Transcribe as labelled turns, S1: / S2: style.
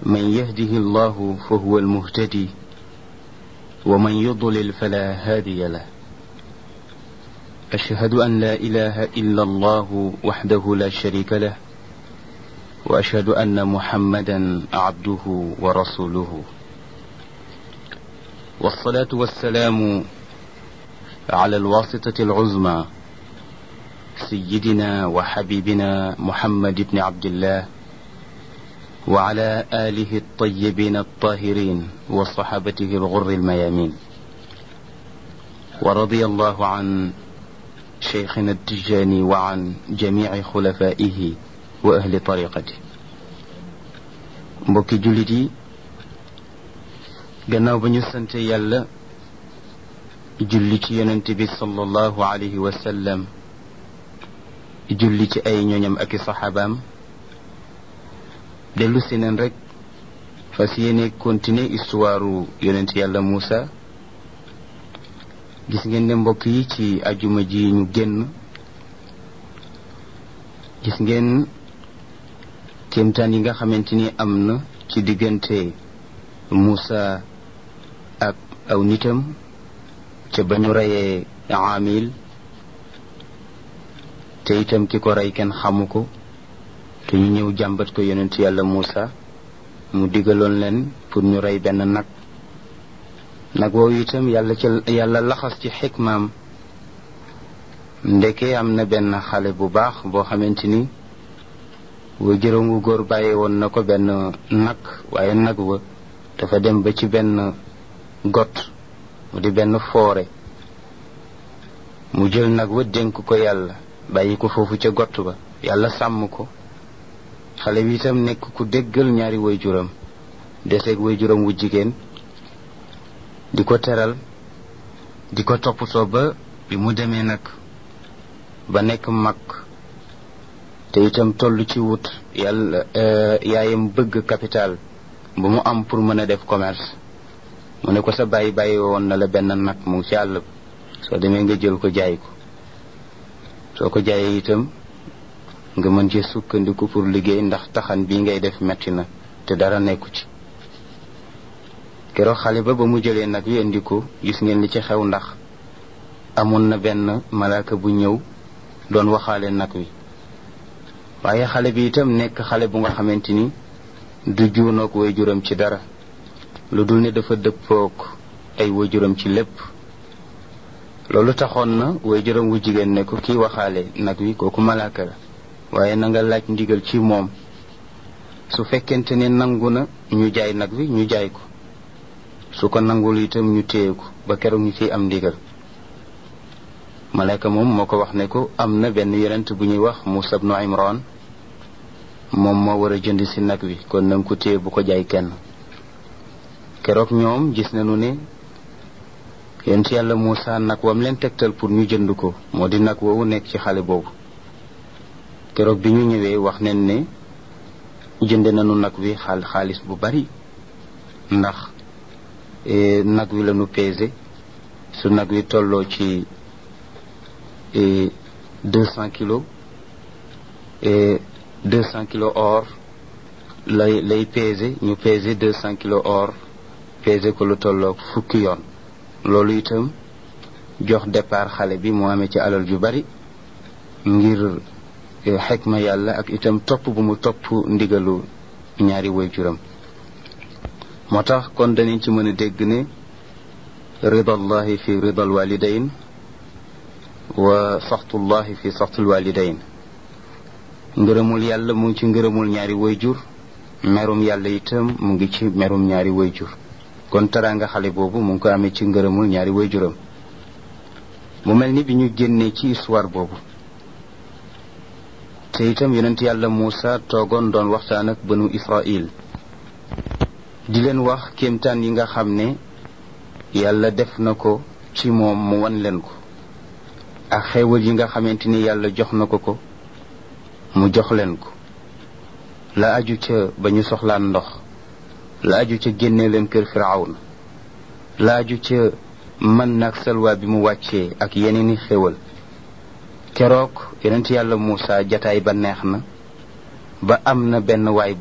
S1: من يهده الله فهو المهتدي ومن يضلل فلا هادي له أشهد أن لا إله إلا الله وحده لا شريك له وأشهد أن محمدا عبده ورسوله والصلاة والسلام على الواسطة العظمى سيدنا وحبيبنا محمد بن عبد الله وعلى آله الطيبين الطاهرين وصحابته الغر الميامين ورضي الله عن شيخنا التجاني وعن جميع خلفائه وأهل طريقته mbokki jullit yi gannaaw ba ñu sante yàlla julli ci yonent bi sallallahu alayhi wa sallam julli ci ay ñoñam ak i saxaabaam dellu si neen rek fas yéene continuer histoire yonent yàlla Muusa gis ngeen ne mbokk yi ci ajuma ji ñu génn gis ngeen kéemtaan yi nga xamante ni am na ci diggante Muusa ak aw nitam ca ba ñu reyee Aamil te itam ki ko rey kenn xamu ko te ñu ñëw jàmbat ko yonent yàlla Muusa mu digaloon leen pour ñu rey benn nag nag woowu itam yàlla ca yàlla laxas ci xikmaam ndeke am na benn xale bu baax boo xamante ni wa jërëngu góor bàyyi woon na ko benn nag waaye nag wa dafa dem ba ci benn got mu di benn foore mu jël nag wa dénk ko yàlla bàyyi ko foofu ca got ba yàlla sàmm ko xale bi itam nekk ku déggal ñaari waajuram deseeg waajuram wu jigéen di ko teral di ko toppatoo ba bi mu demee nag ba nekk mag te itam toll ci wut yàlla yaayam bëgg capital bu mu am pour mën a def commerce mu ne ko sa bàyyi bàyyi woon na la benn nag mu ngi ci àll ba soo demee nga jël ko jaay ko soo ko jaayee itam nga mën ci sukkandiku pour liggéey ndax taxan bii ngay def metti na te dara nekku ci keroog xale ba ba mu jëlee nag wi indi ko gis ngeen li ci xew ndax amoon na benn malaaka bu ñëw doon waxaale nag wi waaye xale bi itam nekk xale bu nga xamante ni du juunoog waajuram ci dara lu dul ne dafa dëppoog ay waajuram ci lépp loolu taxoon na waajuram wu jigéen ne ko kii waxaale nag wi kooku malaaka la waaye na nga laaj ndigal ci moom su fekkente ne nangu na ñu jaay nag wi ñu jaay ko su ko nangul itam ñu téye ko ba keroog ñu ciy am ndigal malaaka moom moo ko wax ne ko am na benn yonent bu ñuy wax Muusa ibnu Imran moom moo war a jënd si nag wi kon nanga ko téye bu ko jaay kenn keroog ñoom gis nañu ne yonent yàlla Muusa nag wam leen tegtal pour ñu jënd ko moo di nag woowu nekk ci xale boobu keroog bi ñu ñëwee wax nañ ne jënd nañu nag wi xaal xaalis bu bari ndax nag wi lañu pesé su nag wi tolloo ci deux cent kilos deux cent kilos or lay lay pesé ñu pesé deux cent kilos or pesé ko lu tolloog fukki yoon loolu itam jox départ xale bi mu amee ci alal ju bari ngir xekma yàlla ak itam topp bu mu topp ndigalu ñaari waajuram moo tax kon danañ ci mën a dégg ne ridallahi fi ridal walidain wa saxtullahi fi saxtul walidain ngërëmul yàlla mu ngi ci ngërëmul ñaari wayjur merum yàlla itam mu ngi ci merum ñaari wayjur kon teraanga xale boobu mu ngi ko amee ci ngërëmul ñaari wayjuram mu mel ni bi ñu génnee ci histoire boobu te itam yonent yàlla Muusa toogoon doon waxtaan ak banu Israil di leen wax kéemtaan yi nga xam ne yàlla def na ko ci moom mu wan leen ko ak xéewal yi nga xamante ni yàlla jox na ko ko mu jox leen ko la aju ca ba ñu soxlaan ndox la aju ca génne leen kër firawna la aju ca mën nag salwa bi mu wàccee ak yeneeni xéewal keroog yonent yàlla Muusa jataay ba neex na ba am na benn waay